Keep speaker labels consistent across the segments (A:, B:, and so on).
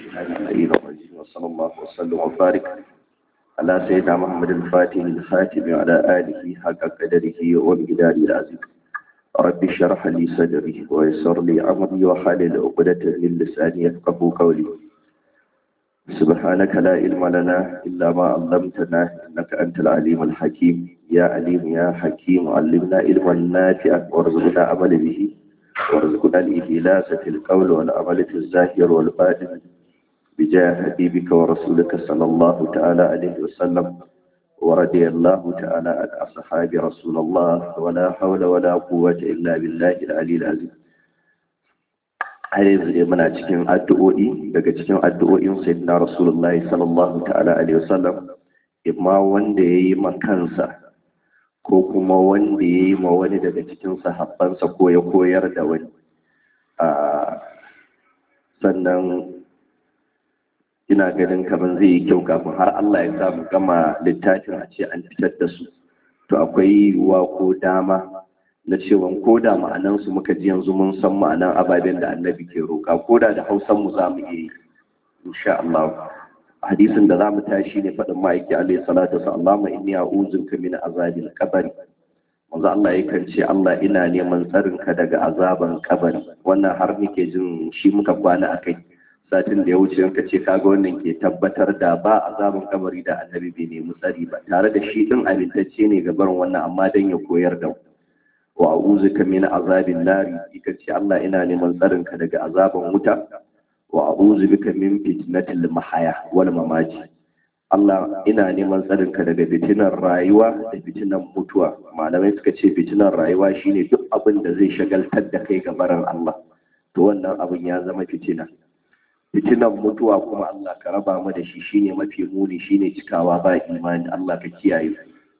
A: الشيطان اللعين الرجيم وصلى الله وسلم وبارك على سيدنا محمد الفاتح الخاتم وعلى آله حق قدره ومقداره العظيم رب اشرح لي صدري ويسر لي أمري وحلل عقدة من لساني يفقهوا قولي سبحانك لا علم لنا إلا ما علمتنا إنك أنت العليم الحكيم يا عليم يا حكيم علمنا علما نافعا وارزقنا عمل به وارزقنا الإخلاص في القول والعمل في الظاهر والباطن بجاه حبيبك ورسولك صلى الله تعالى عليه وسلم ورضي الله تعالى عن أصحاب رسول الله ولا حول ولا قوة إلا بالله العلي العظيم har yanzu dai muna cikin addu'o'i daga cikin addu'o'in sayyidina rasulullahi sallallahu ta'ala alaihi wasallam imma wanda ya yi kansa ko kuma wanda ya yi ma wani daga cikin sahabbansa ko ya koyar da wani sannan ina ganin kamar zai yi kyau kafin har Allah ya samu gama littafin a ce an fitar da su to akwai yiwuwa ko dama na cewa ko da ma'anansu muka ji yanzu mun san ma'anan ababen da annabi ke roƙa ko da da hausan mu za mu iya yi insha Allah hadisin da za mu tashi ne faɗin ma'aiki alaihi salatu wa Allahumma inni a'udhuka min azabil qabr manzo Allah yakan ce Allah ina neman tsarin ka daga azaban kabari wannan har nake jin shi muka kwana akai satin da ya wuce yanka ce kaga wannan ke tabbatar da ba azaban kabari da annabi bai nemi tsari ba tare da shi din amintacce ne ga barin wannan amma dan ya koyar da wa a'udhuka min azabin nari ita ce Allah ina neman tsarin ka daga azaban wuta wa a'udhu bika min fitnatil mahaya wal mamati Allah ina neman tsarin ka daga fitinar rayuwa da fitinar mutuwa malamai suka ce fitinar rayuwa shine duk abin da zai shagaltar da kai ga barin Allah to wannan abin ya zama fitina fitinar mutuwa kuma Allah ka raba mu da shi shine mafi muni shine cikawa ba imani Allah ka kiyaye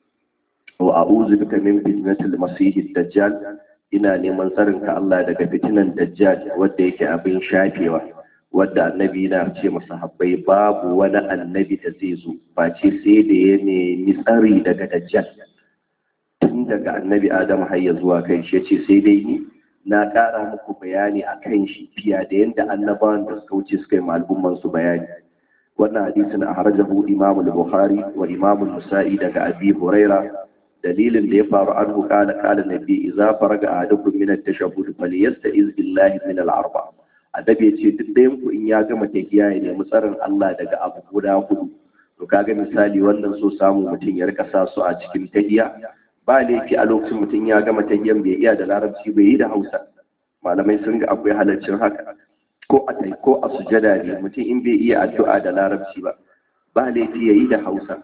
A: wa a'udhu bika min fitnatil masihid dajjal ina neman tsarin ka Allah daga fitinan dajjal wanda yake abin shafewa wadda annabi na ce masa habbai babu wani annabi da zai zo face sai da ya nemi tsari daga dajjal tun daga annabi adam har ya zuwa kai shi ce sai dai ni na ƙara muku bayani a kan shi fiya da yadda annabawan da suka wuce suka yi al'umman su bayani wannan hadisin a harajahu imam al-bukhari wa imam al-musa'i daga abi huraira dalilin da ya faru an hukala kala nabi idza faraga ahadukum min at-tashahhud falyasta'iz billahi min al-arba' adabi ya ce duk ɗayan ku in ya gama tahiya ya nemi tsarin Allah daga abu guda hudu to kaga misali wannan so samu mutum ya rika sa su a cikin tahiya ba laifi a lokacin mutum ya gama tahiyan bai iya da larabci bai yi da Hausa malamai sun ga akwai halaccin haka ko a tai ko a sujada ne mutum in bai iya addu'a da larabci ba ba laifi ya yi da Hausa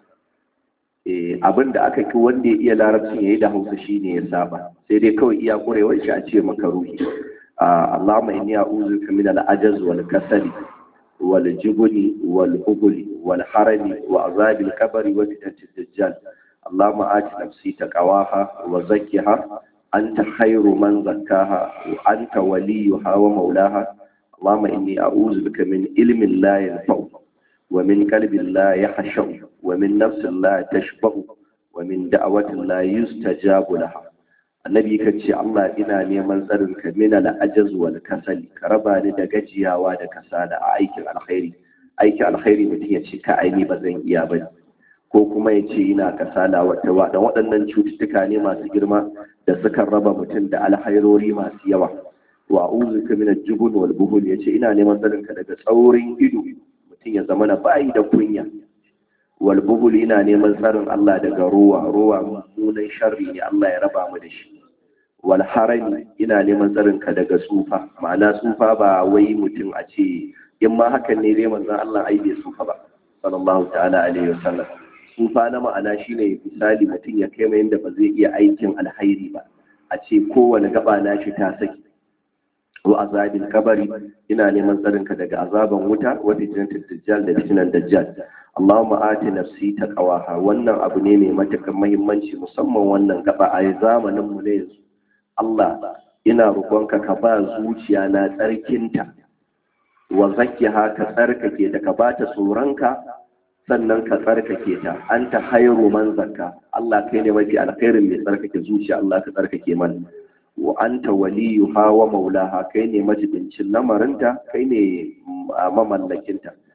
A: abin da aka ki wanda ya iya larabcin ya yi da Hausa shine ya saba sai dai kawai iya kurewar shi a ce makaruhi اللهم إني أعوذ بك من العجز والكسل والجبن والهبل والحرم وعذاب الكبر وفتنة الدجال اللهم آت نفسي تقواها وزكها أنت خير من زكاها وأنت وليها ومولاها اللهم إني أعوذ بك من علم لا ينفع ومن قلب لا يخشع ومن نفس لا تشبع ومن دعوة لا يستجاب لها annabi ka ce Allah ina neman tsarin ka min al-ajaz wal kasali ka raba ni da gajiyawa da kasala a aikin alkhairi aikin alkhairi mutum ya ce ka aini ba zan iya ba ko kuma ya ce ina kasala wata wa dan waɗannan cututtuka ne masu girma da suka raba mutum da alkhairori masu yawa wa a'udhu min al-jubn wal buhul ya ce ina neman tsarin ka daga tsaurin ido mutum ya zama na bayi da kunya wal buhul ina neman tsarin Allah daga ruwa ruwa mummunan sharri ne Allah ya raba mu da shi wal harami ina neman tsarin ka daga tsufa ma'ana tsufa ba wai mutum a ce in ma hakan ne dai manzon Allah ai bai tsufa ba sallallahu ta'ala alaihi wasallam tsufa na ma'ana shine misali mutum ya kai mai yanda ba zai iya aikin alhairi ba a ce kowane gaba na shi ta saki wa azabin kabari ina neman tsarin ka daga azaban wuta wa fitnatul dajjal da fitnan dajjal Allahumma ati nafsi taqwaha wannan abu ne mai matukar muhimmanci musamman wannan gaba a zamanin mu ne yanzu Allah ina roƙonka ka ba zuciya na tsarkinta wa zakkiha ka tsarkake ta ka bata tsoronka sannan ka tsarkake ta anta khairu man zakka Allah kai ne mafi alkhairin mai tsarkake zuciya Allah ka tsarkake mana wa anta waliyuha wa maulaha kai ne majibincin lamarinta kai ne mamallakinta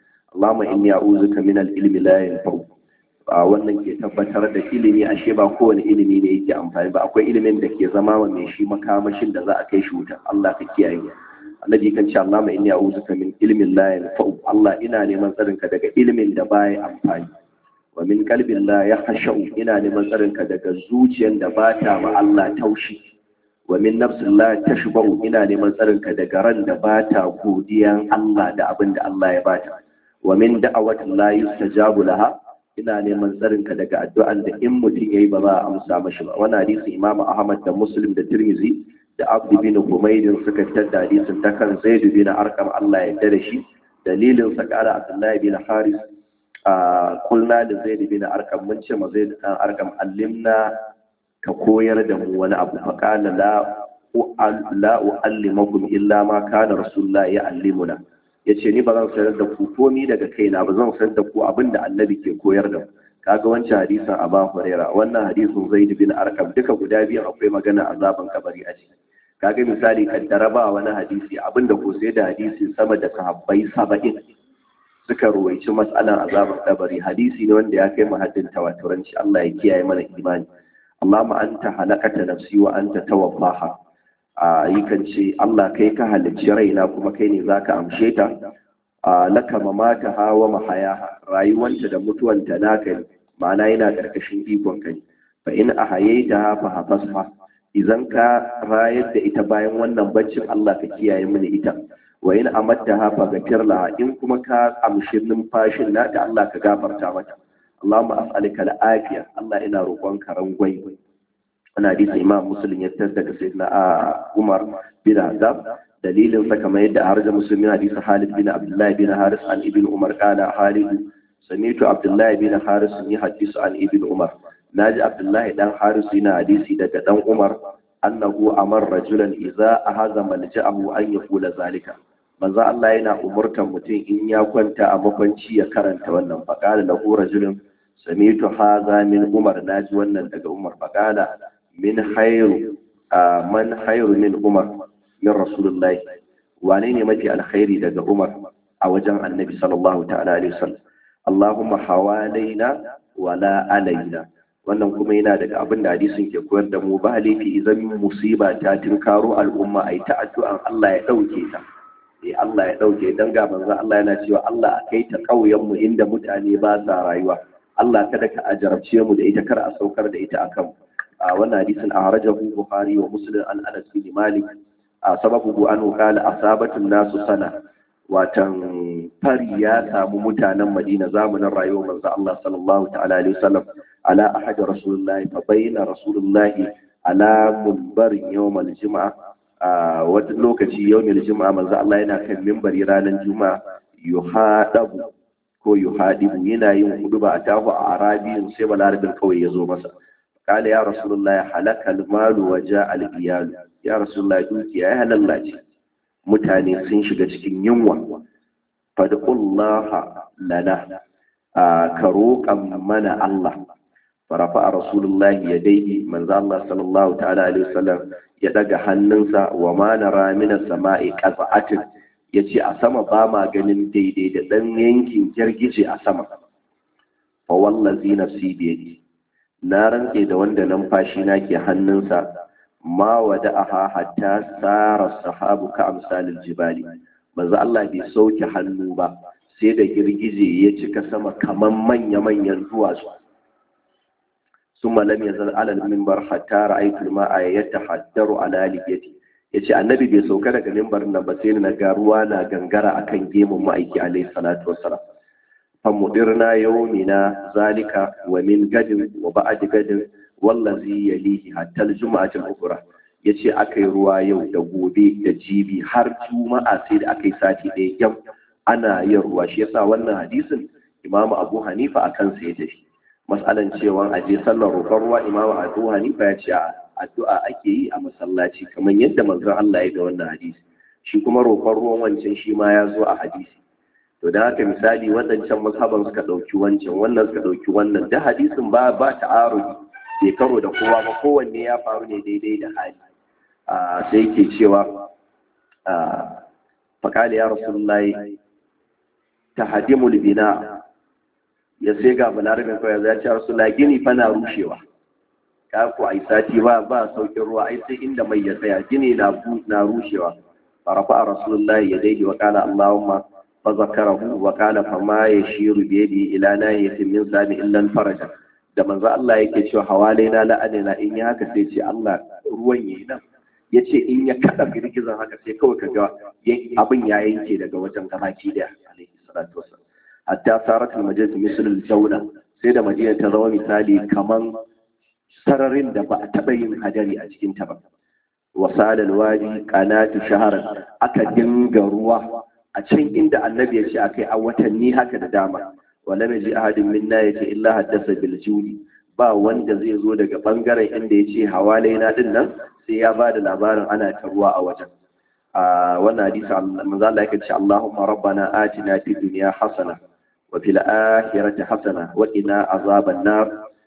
A: Allahumma inni a'udhuka min al-ilmi la yanfa'u wannan ke tabbatar da ilimi ashe ba kowane ilimi ne yake amfani ba akwai ilimin da ke zama wa mai shi makamashin da za a kai shi wuta Allah ka kiyaye annabi kan ce Allah mai inni a'udhuka min ilmin la yanfa'u Allah ina neman tsarinka daga ilimin da baya amfani wa min qalbin la yakhsha'u ina neman tsarinka daga zuciyar da ba ta ma Allah taushi wa min nafsin la tashba'u ina neman tsarinka daga ran da ba ta godiyan Allah da abin da Allah ya bata wa min da'awatin la yustajabu laha ina neman tsarinka daga addu'an da in mutum yayi ba za a amsa mashi ba wannan hadisi Imam Ahmad da Muslim da Tirmidhi da Abdu bin Humaydin suka tada hadisin ta kan Zaid bin Arqam Allah ya yarda da shi dalilin sa kara Abdullahi bin Haris a kulna da Zaid bin Arqam mun ce ma Zaid dan Arqam allimna ka koyar da mu wani abu fa qala la la uallimakum illa ma kana rasulullah ya allimuna yace ni ba zan sanar da ku komi daga kaina ba zan sanar da ku abinda annabi ke koyar da mu kaga wancan hadisin Aba Huraira wannan hadisin Zaid bin Arqam duka guda biyan akwai magana azaban kabari a ciki kaga misali kaddara ba wani hadisi abinda ko sai da hadisi sama da sahabbai saba'in suka ruwaici matsalan azaban kabari hadisi ne wanda ya kai muhaddin tawaturanci Allah ya kiyaye mana imani Allahumma anta halakata nafsi wa anta tawaffaha a kan ce Allah kai ka halicci raina kuma kai ne zaka amshe ta laka mamata hawa mahaya rayuwanta da mutuwanta naka ne ma'ana yana ƙarƙashin ikon kai fa in ahayaita fa hafasha idan ka rayar da ita bayan wannan baccin Allah ka kiyaye mini ita wa in amatta ha fa gafir laha in kuma ka amshi numfashin nata Allah ka gafarta mata Allahumma as'aluka al-afiya Allah ina roƙon ka rangwai ana hadisi Imam Muslim ya tar daga sayyidina Umar bin Haddad dalilin sa kamar yadda harja musulmi hadisi Halid bin Abdullah bin Haris an ibn Umar kana Halid sami'tu Abdullah bin Haris ni hadisu an ibn Umar naji Abdullah dan Haris yana hadisi daga dan Umar annahu amar rajulan idza ahaza malja'ahu an yaqula zalika manzo Allah yana umurtan mutum in ya kwanta a makwanci ya karanta wannan faqala lahu rajulun sami'tu hadha min Umar naji wannan daga Umar faqala min khairu man khairu min Umar min rasulullahi wane ne mafi alkhairi daga umar a wajen annabi sallallahu ta'ala alaihi wasallam allahumma hawalaina wala alaina wannan kuma yana daga abin da hadisin ke koyar da mu ba laifi idan musiba ta tinkaro al'umma ai ta addu'an Allah ya dauke ta eh Allah ya dauke dan ga manzon Allah yana cewa Allah a kai ta kauyen mu inda mutane ba sa rayuwa Allah kada ka ajarabce mu da ita kar a saukar da ita akan a wannan hadisin a harajahu bukhari wa muslim an anas bin malik a sababu an kala asabatun nasu sana watan fari ya samu mutanen madina zamanin rayuwar manzo Allah sallallahu ta'ala alaihi wasallam ala ahad rasulullahi fa bayyana rasulullahi ala munbarin yawmal juma'a a wata lokaci yawmal juma'a manzo Allah yana kan minbari ranar juma'a yuhadabu ko yuhadibu yana yin huduba a tahu a arabiyin sai balarabin kawai ya zo masa قال يا رسول الله حلك المال وجاء الإيال ya rasulullah dukiya ya halallace mutane sun shiga cikin yunwa fadqullaha lana ka roƙan mana Allah farafa a rasulullah ya daidai manzo Allah sallallahu ta'ala alaihi wasallam ya daga hannunsa wa ma nara min as-sama'i qaz'atin yace a sama ba ma ganin daidai da dan yankin girgije a sama fa wallazi nafsi bi yadi na rantse da wanda numfashi na ke hannunsa ma wada aha hatta tsara sahabu ka amsalin jibali manzo Allah bai sauke hannu ba sai da girgije ya cika sama kaman manya-manyan duwatsu sun malam ya zan alal mimbar hatta ra'aytul ma'a yatahaddaru ala liyati yace annabi bai sauka daga mimbar nan ba sai na ga ruwa na gangara akan gemun ma'aiki alaihi salatu wassalam famudirna yawmina zalika wa min gadin wa ba'd gadin wallazi yalihi hatta al-jum'ati al-ukhra yace akai ruwa yau da gobe da jibi har juma'a sai da akai sati ɗaya yau ana yin ruwa shi yasa wannan hadisin imamu abu hanifa akan sa ya tafi mas'alan cewa a je sallar roƙon ruwa imamu abu hanifa ya ce addu'a ake yi a masallaci kamar yadda manzon Allah ya ga wannan hadisi shi kuma roƙon ruwan wancan shi ma ya zo a hadisi to da haka misali waɗancan mazhaban suka ɗauki wancan wannan suka ɗauki wannan da hadisin ba ba ta'arudi bai karo da kowa ba kowanne ya faru ne daidai da hali sai ke cewa faƙali ya rasulullahi tahdimul bina ya sai ga balarabin kawai ya ce rasulullah gini fa na rushewa ka ku ai sati ba ba saukin ruwa ai sai inda mai ya tsaya gini na na rushewa farafa rasulullah yadayhi wa qala allahumma fa zakarahu wa qala fa ma yashiru bi yadi ila nahiyatin min sabi illa faraja da manzo Allah yake cewa hawalaina la'anina in ya haka sai ce Allah ruwan yayi nan yace in ya kada girgizan haka sai kawai kaga abin ya yanke daga wajen gabaki daya alaihi salatu wasallam hatta sarat al-majalis misl al-jawla sai da madina ta zama misali kaman sararin da ba a taba yin hadari a cikin ta ba wasal al-wadi qanatu shahran aka dinga ruwa a can inda annabi ya ce akai a watanni haka da dama wala mai ji ahadin minna ya ce illa haddasa bil judi ba wanda zai zo daga bangaren inda ya ce hawalai na din nan sai ya ba da labarin ana ta ruwa a wajen a wannan hadisi manzo Allah yake ce Allahumma rabbana atina fid dunya hasana wa fil akhirati hasana wa qina azaban nar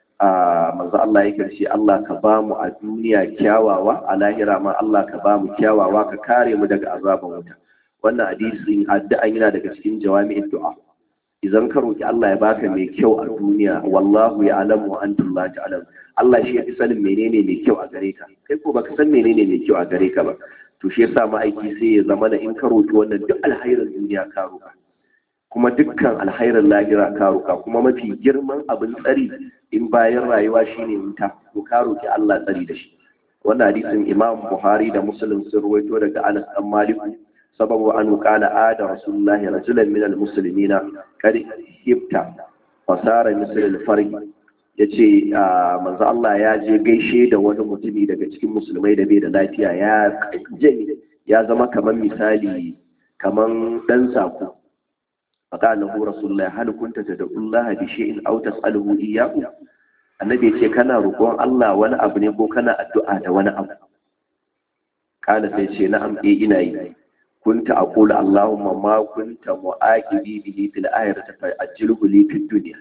A: a manzo Allah yake ce Allah ka ba mu a duniya kyawawa a lahira ma Allah ka ba mu kyawawa ka kare mu daga azaban wuta wannan hadisin addu'an yana daga cikin jawami'in du'a idan ka roki Allah ya baka mai kyau a duniya wallahu ya alamu wa antum la ta'lamun Allah shi ya fi sanin menene mai kyau a gare ka kai ko baka san menene mai kyau a gare ka ba to shi yasa ma'aiki sai ya zama da in ka roki wannan duk alhairin duniya ka roka kuma dukkan alhairin lahira ka roka kuma mafi girman abin tsari in bayan rayuwa shine wuta to ka roki Allah tsari da shi wannan hadisin Imam Buhari da Muslim sun ruwaito daga Anas dan Malik سبب أنه قال آد رسول الله رجلا من المسلمين قد هبت فصار مثل الفرق yace manzo Allah ya je gaishe da wani mutumi daga cikin musulmai da bai da lafiya ya jami ya zama kaman misali kaman dan sako faqala lahu rasulullahi hal kunta tad'ullaha bi shay'in aw tas'aluhu iyyahu annabi yace kana roƙon Allah wani abu ne ko kana addu'a da wani abu kana sai ce na'am eh ina yi كنت أقول اللهم ما كنت مؤاكدي به في الآخرة فأجله لي في الدنيا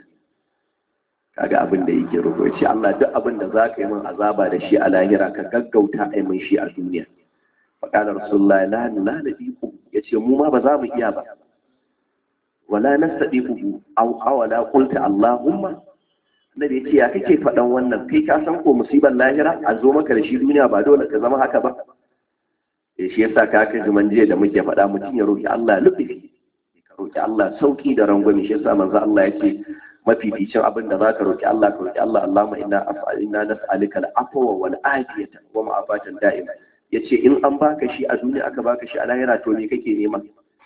A: kaga abin da yake roƙo shi Allah duk abin da zaka yi min azaba da shi a lahira ka gaggauta ai min shi a duniya fa kana rasulullahi la la nadiku yace mu ma ba za mu iya ba wala nastadiku aw awala qulta allahumma nabi yace ya kake faɗan wannan kai ka san ko musibar lahira a zo maka da shi duniya ba dole ka zama haka ba shi yasa ka kai zuman jiya da muke faɗa mutum ya roki Allah lufi ka roki Allah sauki da rangwame shi yasa manzo Allah yake mafificin abin da zaka roki Allah ka roki Allah Allahumma inna as'alina nas'aluka al-afwa wal afiyata wa ma'afatan da'ima yace in an baka shi a duniya aka baka shi a lahira to me kake nema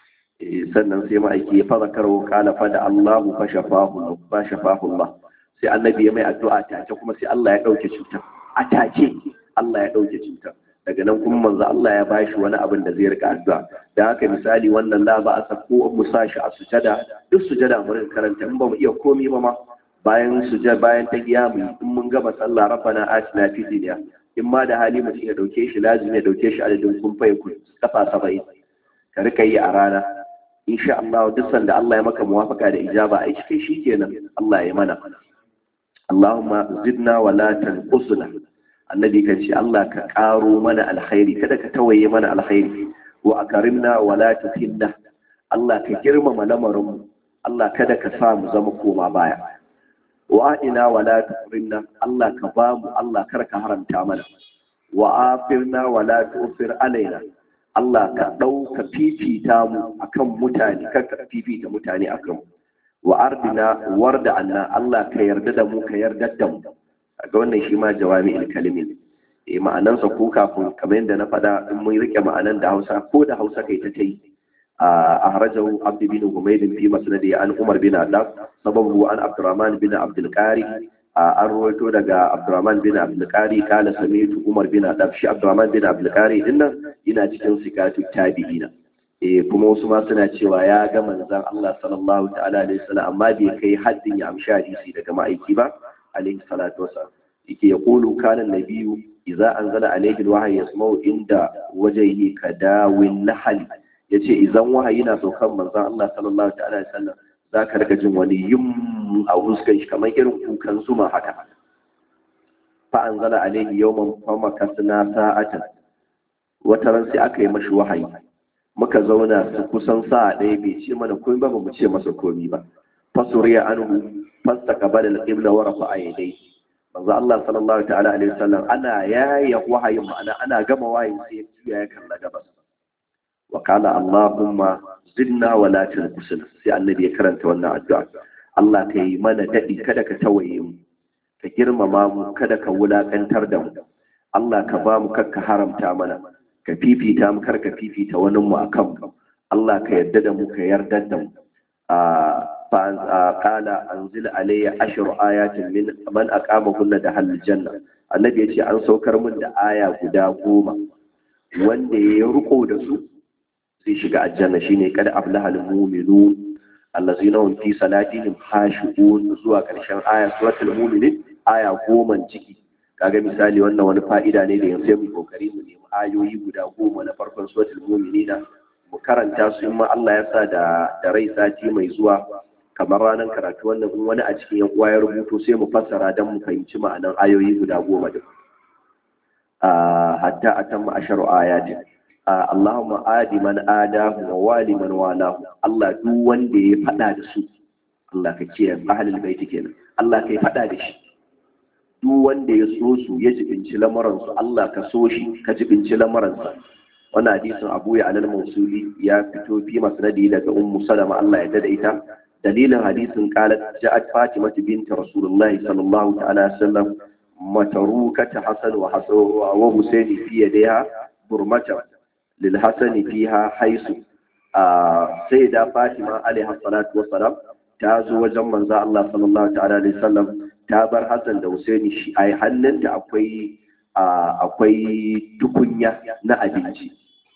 A: sannan sai ma'aiki ya fara karo kala fa da Allahu fa shafahu fa shafahu Allah sai annabi ya mai addu'a take kuma sai Allah ya dauke cutar a take Allah ya dauke cutar daga nan kuma manzo Allah ya bashi wani abin da zai rika addu'a da haka misali wannan la ba a sako mu sashi a sujada duk sujada mu rinka karanta in ba mu iya komi ba ma bayan sujada bayan ta giya mu in mun gama sallah rabbana atina fid dunya in ma da hali mutum ya dauke shi lazimi ya dauke shi adadin kun fa ku kafa 70 ka rika yi a rana insha Allah duk sanda Allah ya maka muwafaka da ijaba ai shi shikenan Allah ya mana Allahumma zidna wa la tanqusna annabi kan ce Allah ka ƙaro mana alkhairi kada ka tawaye mana alkhairi wa akarimna wa la tuhinna Allah ka girmama lamarin Allah kada ka sa mu zama koma baya wa adina wa la turinna Allah ka ba mu Allah kar ka haramta mana wa afirna wa la tufir alaina Allah ka ɗauka fifita mu akan mutane kar ka fifita mutane akan mu wa ardina warda anna Allah ka yarda da mu ka yarda da mu ga wannan shi ma jawami ilkalimi e ma'anansa ko kafin kamar yadda na faɗa in mun rike ma'anan da hausa ko da hausa kai ta tai a harajahu abd bin humayd fi masnadi an umar bin adab sababu an abdurrahman bin abdul qari an rawaito daga abdurrahman bin abdul qari kana samitu umar bin adab shi abdurrahman bin abdul qari dinnan yana cikin sikatu tabi'ina eh kuma wasu ma suna cewa ya ga manzon Allah sallallahu ta'ala alaihi wasallam amma bai kai haddin ya amshi hadisi daga ma'aiki ba عليه الصلاة والسلام يقول كان النبي إذا أنزل عليه الوحي يسمع عند وجهه كداو النحل yace idan wahayi na saukan manzon Allah sallallahu ta'ala alaihi wasallam zaka riga jin wani yum a huskan shi kamar irin kukan zuma haka fa anzala alaihi yawman fama kasna sa'atan wata ran sai aka yi mashi wahayi muka zauna su kusan sa ɗaya bai ce mana komai ba mu ce masa komai ba fasuriya anhu fastaqbala al-qibla wa rafa'a yadayhi manzo Allah sallallahu ta'ala alaihi wasallam ana yaya wahayin ma'ana ana gama wahayin sai ya juya ya kalla gabas wa qala Allahumma zidna wa la tunqusna sai annabi ya karanta wannan addu'a Allah ka yi mana dadi kada ka tawaye mu ka girmama mu kada ka wulakantar da mu Allah ka ba mu kakka haramta mana ka fifita mu karka fifita wani mu akan mu Allah ka yarda da mu ka yarda da mu قال أنزل علي عشر آيات من من أقامهن دخل الجنة النبي يجي أن سوكر من آية guda goma wanda ya riko da su zai shiga aljanna shine kada aflaha almu'minun allazina hum fi salatihim khashi'un zuwa karshen aya suratul mu'minin aya goma ciki kaga misali wannan wani fa'ida ne da yanzu mu kokari mu nemi ayoyi guda goma na farkon suratul mu'minina mu karanta su in ma Allah ya sa da da rai sati mai zuwa kamar ranar karatu wannan in wani a cikin yan uwa ya rubuto sai mu fassara don mu fahimci ma'anan ayoyi guda goma din hatta atamma asharu ayati Allahumma adi man adahu wa wali man walahu Allah duk wanda ya fada da su Allah ka kiyaye ahlul baiti kenan Allah ka yi fada da shi duk wanda ya so su ya jibinci lamuransu Allah ka so shi ka jibinci lamuransa wannan hadisin Abu ya alal Mausuli ya fito fi masnadi daga Ummu Salama Allah ya dada ita dalilin hadisin qalat ja'at Fatima bint Rasulullah sallallahu ta'ala alaihi wasallam matarukata Hasan wa Hasan wa Husaini fi yadiha burmata lil Hasan fiha haisu sai da Fatima alaiha salatu wassalam ta zo wajen manzo Allah sallallahu ta'ala alaihi wasallam ta bar Hassan da Husaini shi ai hannunta akwai akwai tukunya na abinci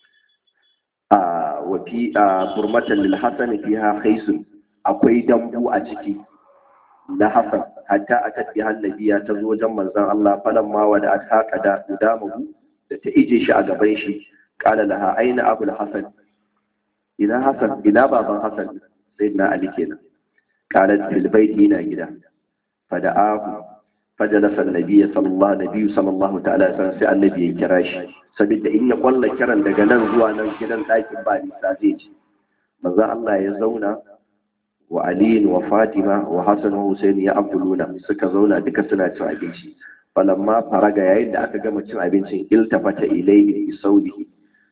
A: a wafi a burmatan lil Hassan fiha khaisun akwai dambu a ciki na Hassan hatta atat bi hannabiya ta zo wajen manzon Allah falan ma wada aka kada damahu da ta ije shi a gaban shi qala laha aina abul Hassan ina Hassan ina baban Hassan sayyidina Ali kenan qalat fil baiti ina gida fada'ahu fajalasa annabi sallallahu nabi sallallahu ta'ala san sai annabi ya kira shi saboda in ya kwalla kiran daga nan zuwa nan gidan ɗakin ba nisa zai ci manzo Allah ya zauna wa Ali wa Fatima wa Hassan wa Hussein ya abduluna suka zauna duka suna cin abinci falamma faraga yayin da aka gama cin abincin iltafata ilayhim bi saudihi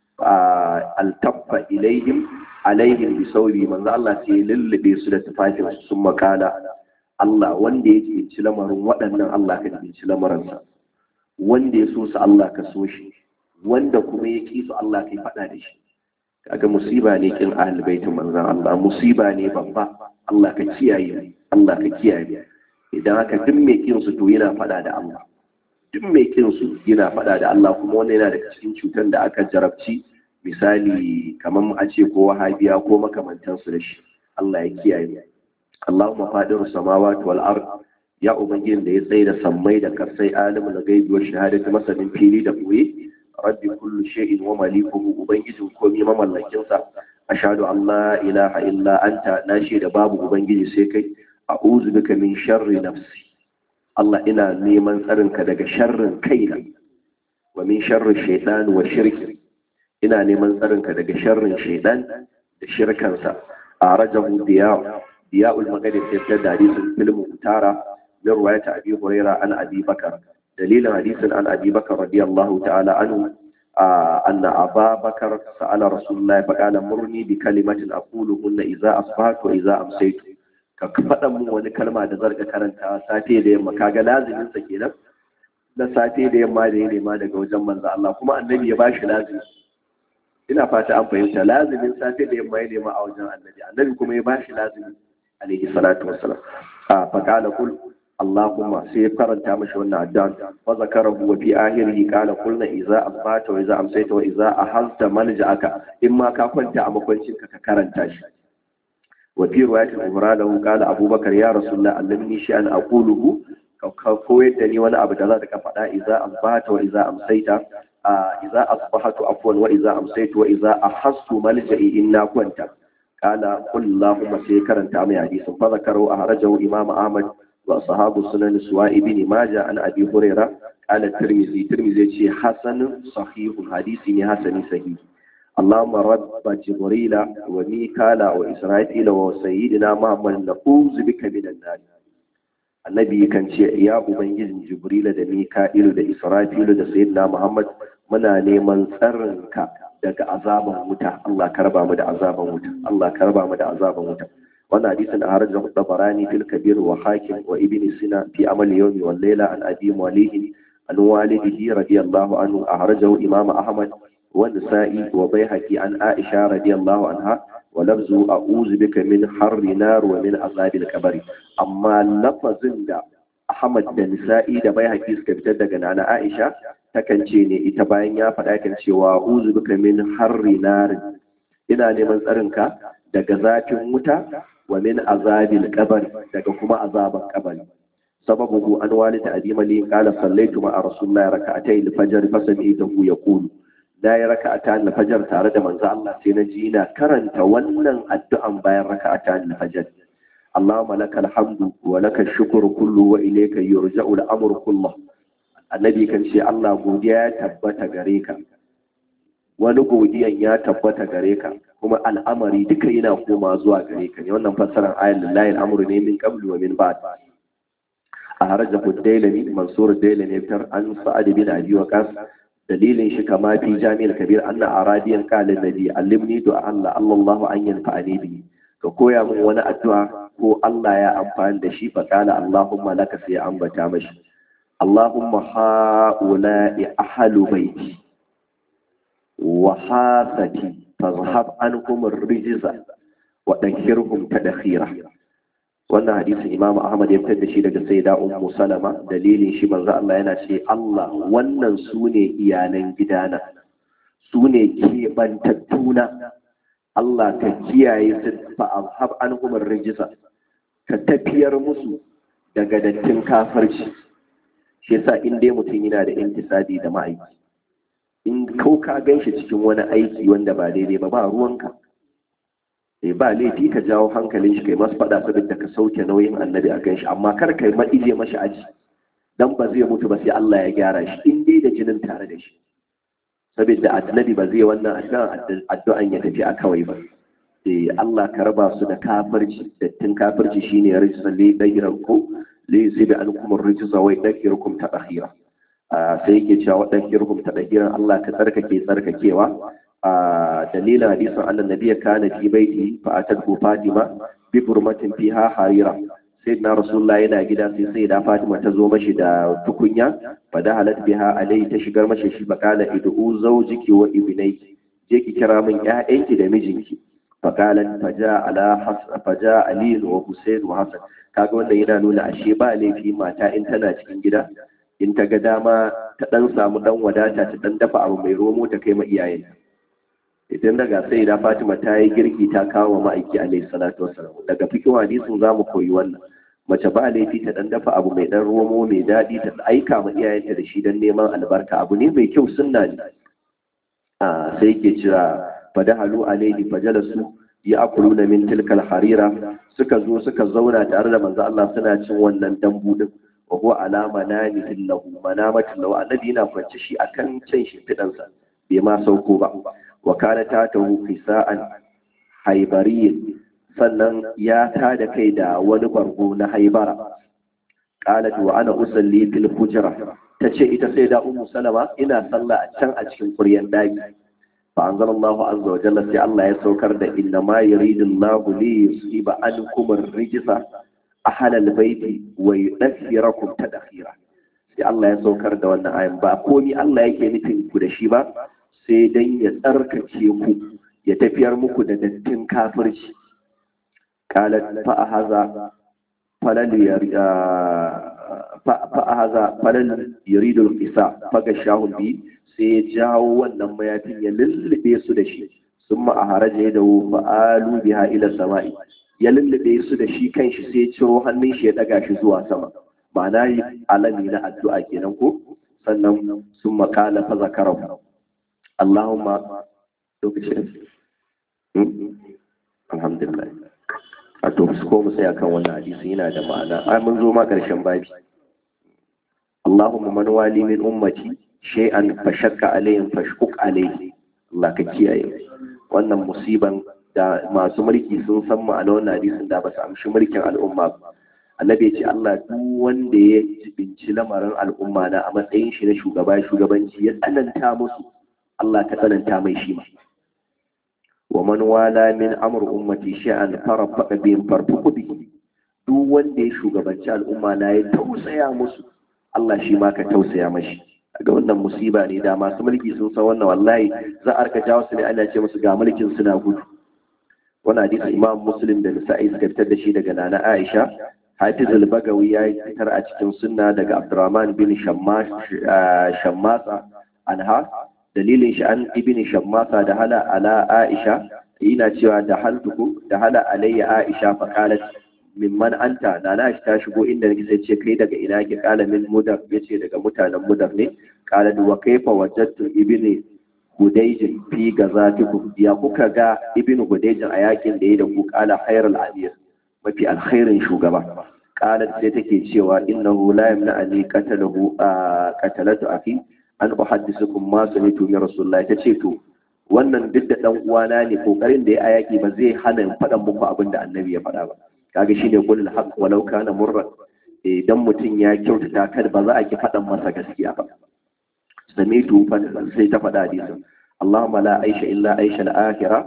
A: altaffa ilayhim alaihim bi saudi manzo Allah sai ya lullube su da tufafin sun makala Allah wanda ya jinci lamarin waɗannan Allah ka jinci lamarinsa wanda ya so su Allah ka so shi wanda kuma ya ƙi su Allah ka yi faɗa da shi kaga musiba ne kin ahlul baitin manzon Allah musiba ne babba Allah ka kiyaye Allah ka kiyaye idan haka duk mai kin su to yana faɗa da Allah duk mai kin su yana faɗa da Allah kuma wannan yana daga cikin cutar da aka jarabci misali kamar a ce ko wahabiya ko makamantansu da shi Allah ya kiyaye Allahumma fadir samawati wal ard ya ubangijin da ya tsaye da sammai da karsai alimul ghaibi wa shahadati masanin fili da boye rabbi kullu shay'in wa malikuhu ubangijin komai mamallakin sa ashhadu an la ilaha illa anta na da babu ubangiji sai kai a'udhu bika min sharri nafsi Allah ina neman tsarinka daga sharrin kaina wa min sharri shaytan wa shirki ina neman tsarinka daga sharrin shaytan da shirkansa a rajahu diya diya'ul maghrib sai da hadisin filmu tara da ruwayata abi huraira an abi bakar dalilin hadisin an abi bakar radiyallahu ta'ala anhu anna aba bakar sa'ala rasulullahi faqala murni bi kalimatin aquluhunna idza asbahtu wa idza amsaytu ka faɗa mun wani kalma da zarga karanta safe da yamma kaga lazimin sa kenan na safe da yamma da ya nema daga wajen manzo Allah kuma annabi ya bashi lazimi ina fata an fahimta lazimin safe da yamma ya nema a wajen annabi annabi kuma ya bashi lazimi alaihi salatu wassalam a faqala kul Allahumma sai ya karanta mashi wannan addu'a wa zakarahu wa fi akhirihi qala qulna idza asbata wa idza amsayta wa idza ahazta malja'aka in ma ka kwanta a makwancin ka ka karanta shi wa fi riwayatin umra lahu qala abubakar ya rasulullah allimni shay'an aquluhu ka koyar da ni wani abu da za ka faɗa idza asbata wa idza amsayta idza asbahatu afwan wa idza amsaytu wa idza ahassu malja'i inna kwanta qala qul allahumma sai karanta mai hadisin fa zakaru ahrajahu imam ahmad wa sahabu sunan suwa ibn majah an abi huraira qala tirmizi tirmizi ce hasan sahihun hadisi ne hasani sahihi اللهم رب جبريل وميكال وإسرائيل وسيدنا محمد نعوذ بك من النار annabi kan ce ya ubangijin jibrila da mika'ilu da israfilu da sayyidina muhammad muna neman tsarinka daga azaban wuta Allah ka raba mu da azaban wuta Allah ka raba mu da azaban wuta wannan hadisin a harajar dabarani fil kabir wa hakim wa ibn sina fi amal yawmi wal layla an abi malihi an walidihi radiyallahu anhu a harajar imam ahmad wa nisa'i wa baihaqi an aisha radiyallahu anha wa lafzu a'udhu bika min harri nar wa min azabil qabr amma lafazin da ahmad da nisa'i da baihaqi suka fitar daga nana aisha takan ce ne ita bayan ya faɗa kan cewa uzu bika min harri narin ina neman tsarinka daga zafin wuta wa min azabil qabr daga kuma azaban qabri sababuhu an walida abi mali qala sallaitu ma'a rasulillahi rak'atayn al-fajr fa sami'tuhu yaqulu da ya raka'ata al-fajr tare da manzo Allah sai na ji ina karanta wannan addu'an bayan raka'ata al-fajr اللهم لك الحمد ولك الشكر كله وإليك يرجع الأمر كله annabi kan ce Allah godiya ya tabbata gare ka wani godiyan ya tabbata gare ka kuma al'amari duka yana koma zuwa gare ka ne wannan fassarar ayat lillahi al'amru ne min qablu wa min ba'd a haraja dailami mansur dailami tar an sa'ad bin abi waqas dalilin shi kama fi jami'il kabir anna aradiyan qala nabi allimni du'a Allah Allahu an yanfa'ani bi ka koya min wani addu'a ko Allah ya amfani da shi fa qala Allahumma laka sai ambata mashi اللهم هؤلاء أهل بيتي وحاستي فاذهب عنهم الرجز وطهرهم تدخيرا wannan hadisin Imam Ahmad ya fitar da shi daga Sayyida Ummu Salama dalilin shi manzo Allah yana ce Allah wannan sune iyalan gidana sune kebantattuna Allah ka kiyaye su fa azhab anhum rijsa ka tafiyar musu daga dattin kafirci shi yasa in dai mutum yana da intisadi da ma'aiki in kau ka gan shi cikin wani aiki wanda ba daidai ba ba ruwanka sai ba laifi ka jawo hankalin shi kai masu faɗa saboda ka sauke nauyin annabi a kan shi amma kar kai ma ije mashi aji dan ba zai mutu ba sai Allah ya gyara shi in dai da jinin tare da shi saboda annabi ba zai wannan addu'an ya tafi a kawai ba sai Allah ka raba su da kafirci dattin kafirci shine rijsan li dayran ko liyusibi ankum ar-rijza wa yadhkirukum tadhira sai yake cewa wadhkirukum tadhira Allah ka tsarkake tsarkakewa dalilin hadisin annan nabiyya kana fi baiti fa atatu fatima bi burmatin fiha harira sayyidina rasulullah yana gida sai sai da fatima ta zo mashi da tukunya fa da halat biha alai ta shigar mashi shi bakala idu zawjiki wa ibnayki je ki kira min ƴaƴanki da mijinki fakalan faja ala faja ali wa husain wa hasan kaga wannan yana nuna ashe ba laifi mata in tana cikin gida in ta ga dama ta dan samu dan wadata ta dan dafa abu mai romo ta kai ma iyayen idan daga sai da Fatima ta yi girki ta kawo ma'aiki alaihi salatu wassalam daga fikin hadisin zamu koyi wannan mace ba laifi ta dan dafa abu mai dan romo mai daɗi ta aika ma iyayenta da shi dan neman albarka abu ne mai kyau sunna ne a sai ke jira fadahalu alaihi fajalasu ya akuluna min tilkal harira suka zo suka zauna tare da manzo Allah suna cin wannan dambu din wa huwa ala manamihi lahu manamatin lahu annabi yana kwance shi akan cin shimfidan sa bai ma sauko ba wa kana ta tahu fisa'an haibariyin sannan ya ta da kai da wani bargo na haibara qalat wa ana usalli fil hujra tace ita sai da ummu salama ina sallah a can a cikin kuryan daki فأنزل الله عز وجل في الله يسوكر ده إنما يريد الله ليصيب عنكم الرجس أهل البيت ويؤثركم تدخيرا sai Allah ya saukar da wannan ayan ba komi Allah yake nufin ku da shi ba sai dan ya tsarkace ku ya tafiyar muku da dattin kafirci qalat fa haza falal fa haza falal yuridu al-qisa fa gashahu bi sai ya jawo wannan mayafin ya lullube su da shi sun ma a haraje da fa'alu biha ila sama'i ya lullube su da shi kanshi sai ciro hannun shi ya daga shi zuwa sama ma'ana alami na addu'a kenan ko sannan sun makala fa zakarahu Allahumma lokacin alhamdulillah a to su ko mu sai akan wannan hadisi yana da ma'ana ai mun zo ma karshen babi Allahumma man wali min ummati shay'an fashakka alayhim fashkuk alayhi Allah ka kiyaye wannan musiban da masu mulki sun san ma'ana wannan hadisin da ba su amshi mulkin al'umma ba annabi ya ce Allah duk wanda ya jibinci lamarin al'umma na a matsayin shi na shugaba shugabanci ya tsananta musu Allah ka tsananta mai shi ma wa man wala min amr ummati sha'an farfa bihim farfuqu bihi duk wanda ya shugabanci al'umma na ya tausaya musu Allah shi ma ka tausaya mashi ga wannan musiba ne da masu mulki sun san wannan wallahi za a rika jawo su ne ana ce musu ga mulkin suna gudu wannan hadisi imam muslim da nisa'i suka fitar da shi daga nana aisha hafiz al-bagawi ya fitar a cikin sunna daga abdurrahman bin shammasa anha dalilin shi an ibn shammasa da hala ala aisha yana cewa da haltuku da hala alayya aisha fa qalat mimman anta na na ta shigo inda nake sai ce kai daga ina ke kala min mudar yace daga mutanen mudar ne kala wa kaifa wajadtu ibni hudayj fi gazatikum ya kuka ga ibnu hudayj a yakin da ya da ku kala khairul amir mafi alkhairin shugaba kala sai take cewa innahu la yamna ani qatalahu qatalatu akhi an uhaddisukum ma sami'tu min rasulullahi tace to wannan duk da dan uwana ne kokarin da ya a yaki ba zai hana in faɗan muku abin da annabi ya faɗa ba kaga shi ne kulul haqq walau kana murra idan mutum ya kyautata kad ba za a ki faɗan masa gaskiya ba samitu fa sai ta faɗa hadisin Allahumma la aisha illa aisha al-akhira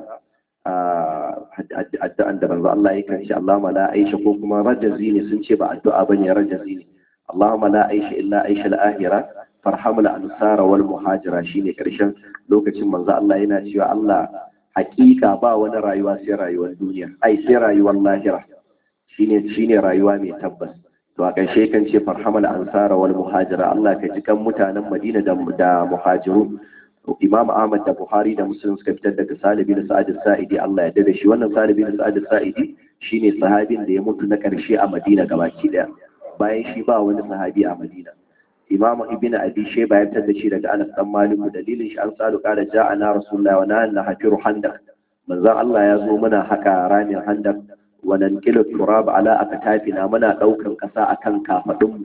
A: addu'an da banzo Allah yake shi Allahumma la aisha ko kuma rajazi ne sun ce ba addu'a bane rajazi ne Allahumma la aisha illa aisha al-akhira farhamul ansara wal muhajira shine karshen lokacin manzo Allah yana cewa Allah hakika ba wani rayuwa sai rayuwar duniya ai sai rayuwar lahira shine shine rayuwa mai tabbas to a ƙarshe kan ce farhamal ansara wal muhajira Allah ka ji kan mutanen Madina da da muhajiru Imam Ahmad da Buhari da Muslim suka fitar daga Salih bin Sa'ad saidi Allah ya dade shi wannan Salih bin Sa'ad saidi shine sahabin da ya mutu na ƙarshe a Madina gabaki daya bayan shi ba wani sahabi a Madina Imam Ibn Abi Shayba ya fitar da shi daga Anas dan Malik dalilin shi an salu kada ja'ana Rasulullahi wa nahana hafiru handak manzon Allah ya zo muna haka ramin handak wannan kilo turab ala akatafina muna daukan kasa akan kafadun mu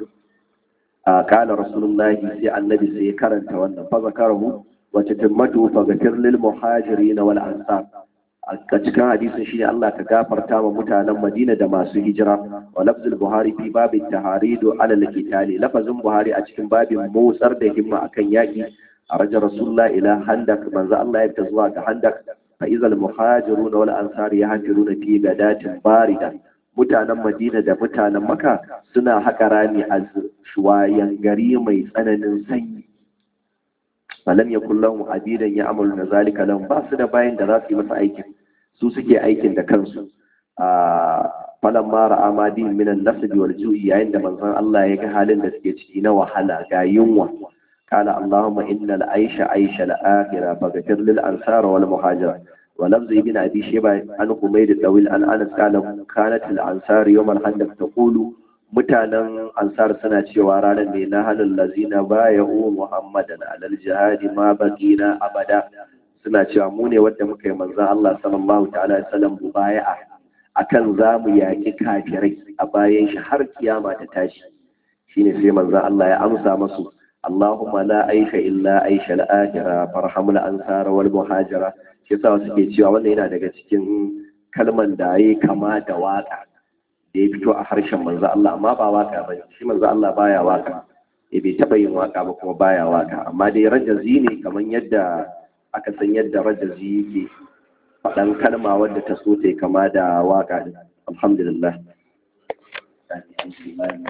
A: kala rasulullahi sai annabi sai karanta wannan fa zakarahu wa tatimmatu fa ghafir lil muhajirin wal ansar a cikin hadisin shine Allah ka gafarta wa mutanen Madina da masu hijira wa lafzul buhari fi babin taharidu ala al lafazin buhari a cikin babin motsar da himma akan yaki a rajar rasulullah ila handak manzo Allah ya fita zuwa ga handak فإذا المهاجرون والأنصار يهاجرون في غداة باردة mutanen Madina da mutanen Makka suna haƙa rami a shuwayan gari mai tsananin sanyi falam yakul lahum abidan ya'malu na zalika lahum ba su da bayan da za su yi masa aikin su suke aikin da kansu a falan mara amadin minan nasbi wal ju'i yayin da manzon Allah ya ga halin da suke ciki na wahala ga yunwa قال اللهم إن العيش عيش الآخرة فاغفر للأنصار والمهاجرة ولفظ ابن أبي شيبة عن حميد الطويل عن أنس قال كانت الأنصار يوم الخندق تقول mutanen ansar suna cewa ranar ne na halin lazina baya u muhammadan alal jihadi ma bakina abada suna cewa mu ne wadda muka yi manzan Allah sallallahu ta'ala sallam mubaya'a akan za mu yaƙi kafirai a bayan shi har kiyama ta tashi shine sai manzan Allah ya amsa masu اللهم لا عيش إلا عيش الآخرة فارحم الأنصار والمهاجرة shi yasa suke cewa wannan yana daga cikin kalman da yayi kama da waka da ya fito a harshen manzo Allah amma ba waka bane shi manzo Allah baya waka eh bai taba yin waka ba kuma baya waka amma dai rajazi ne kaman yadda aka san yadda rajazi yake faɗan kalma wadda ta so ta kama da waka din alhamdulillah